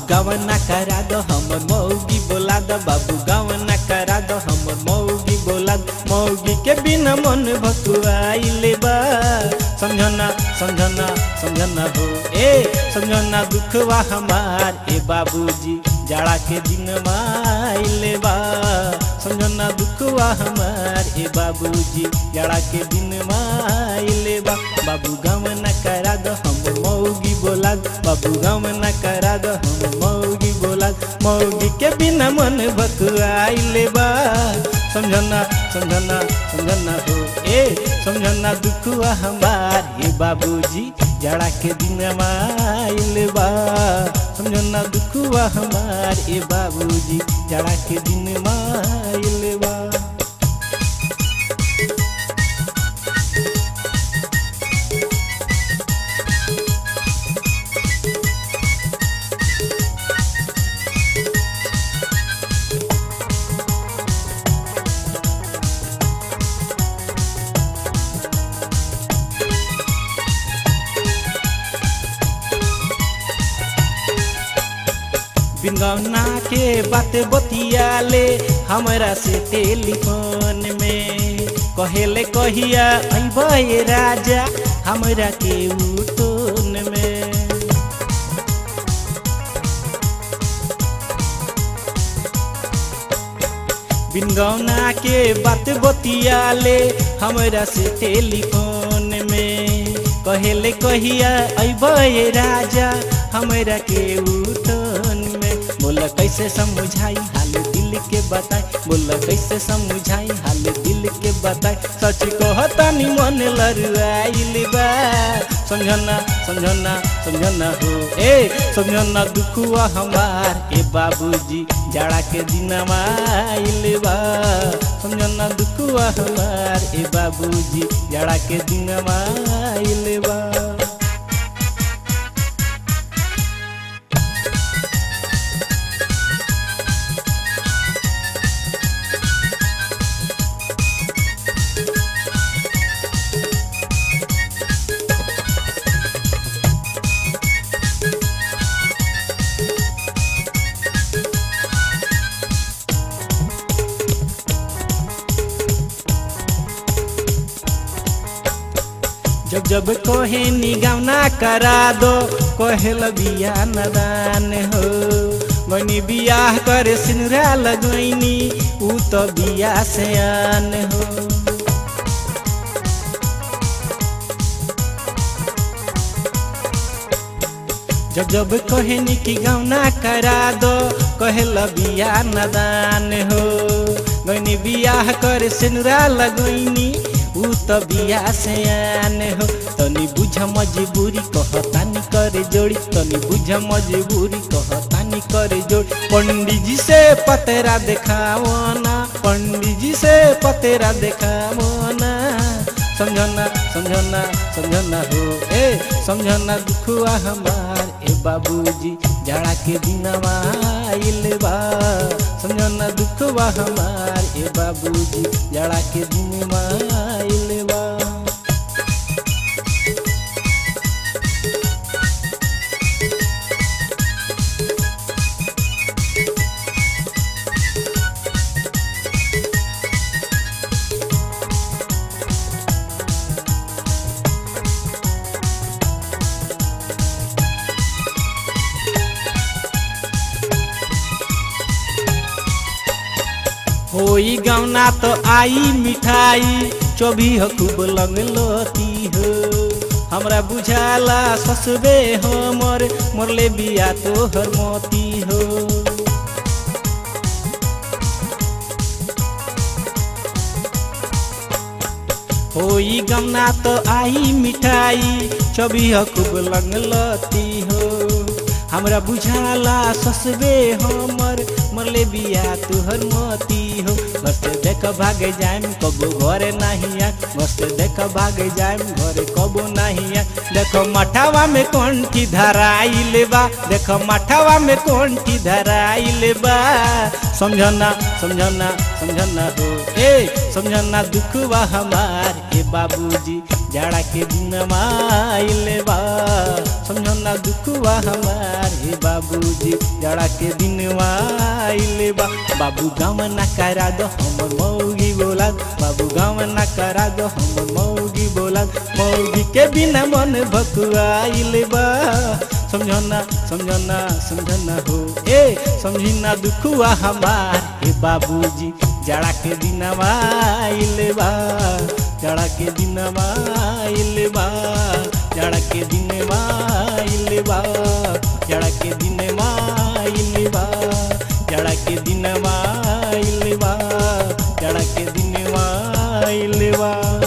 गवना करा दो हमर मौगी बोला दो बाबू गवना करा दो हमर मौगी बोला दो मौगी के बिना मन भकुआइले बा समझना समझना समझना हो ए समझना दुखवा हमार ए बाबूजी जाड़ा के दिन माइले बा समझना दुखवा हमार ए बाबूजी जाड़ा के दिन माइले बा बाबू गवना करा दो हमर मौगी बोला दो बाबू गवना करा दो हमर मौगी बोला दो मौगी के बिना मन भकुआइले बा समझना समझना समझना हो ए समझना दुखवा हमार ए बाबूजी जाड़ा के दिन माइल बा समझना दुखवा हमार ए बाबूजी जाड़ा के दिन माइल बा बिंगौना के बात बतियाले हमरा से टेलीफोन में कहेले कहिया अइबे राजा हमरा के उटोन में बिनगौना के बात बतियाले हमरा से टेलीफोन में कहेले कहिया अइबे राजा हमरा के उठन में बोला कैसे समझाई हाल दिल के बताई बोला कैसे समझाई हाल दिल के बताई सच कहतानी मन लरुआइल बा समझना समझना समझना हो ए समझना दुखुआ हमार ए बाबूजी जाड़ा के दिन आइल बा समझना दुखुआ हमार ए बाबूजी जाड़ा के दिन आइल बा जब जब कोहे निगौना करा दो कोहेल बिया नदान हो गनी बियाह करे सिनुरा लगैनी ऊ तो बिया से आन हो जब जब कहनी की गौना करा दो कहल बिया नदान हो गनी बियाह कर सिनुरा लगैनी ऊ तो बिया से आन हो तनी बुझ मजबूरी कहतानी करे जोड़ी तनी बुझ मजबूरी कहतानी करे जोड़ी पंडित जी से पतेरा देखावना पंडित जी से पतेरा देखावना समझना समझना समझना हो ए समझना दुखुआ हमार ए बाबूजी जाड़ा के दिन आइल बा समझना दुखुआ हमार ए बाबूजी जाड़ा के दिन आइल बा होई गौना तो आई मिठाई चोभी हो खूब लगलती हो हमरा बुझाला ससबे हमर मोरले बिया तो हर मोती हो होई गमना तो आई मिठाई चोभी हो खूब लगलती हो हमरा बुझाला ससबे हमर मरले बिया तुहर मोती हो मस्त देख भागे जाइम कबो घरे नहीं आ मस्त देख भागे जाइम घरे कबो नहीं आ देखो मठावा में कंठी धराइल बा देखो मठावा में कंठी धराइल बा समझना समझना समझना हो ए समझना दुखवा हमार ए बाबूजी जाड़ा के दिन आइले बा समझना दुखवा हमार ए बाबूजी जाड़ा के दिन आइले बा बाबू गाँव ना करा दो हमर मौगी बोला बाबू गाँव ना करा दो हमर मौगी बोला मौगी के बिना मन भकुआइले बा समझना समझना समझना हो ए समझना दुखुआ हमार हे बाबूजी जाड़ा के दिन आइले बा जाड़ा के दिन आइले बा जाड़ा के दिन आइले बा जाड़ा के दिन आइले बा जाड़ा के दिन आइले बा जाड़ा के दिन आइले बा